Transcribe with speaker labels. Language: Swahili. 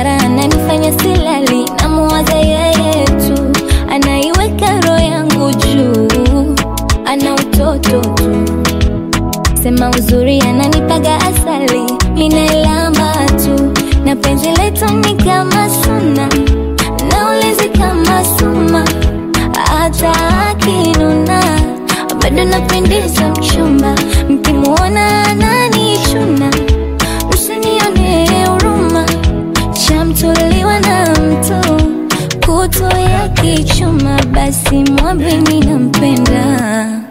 Speaker 1: kara ananifanya silali, namuwaza yeye tu, anaiweka roho yangu juu, ana utoto tu, sema uzuri ananipaga asali, minailamba tu, na penzi letu ni kama suna, naulizi kama suma, hata akinuna bado napendeza mchumba, mkimuona ananichuna, msinione huruma, chamtuliwa na mtu kutu ya kichuma, basi mwambini nampenda.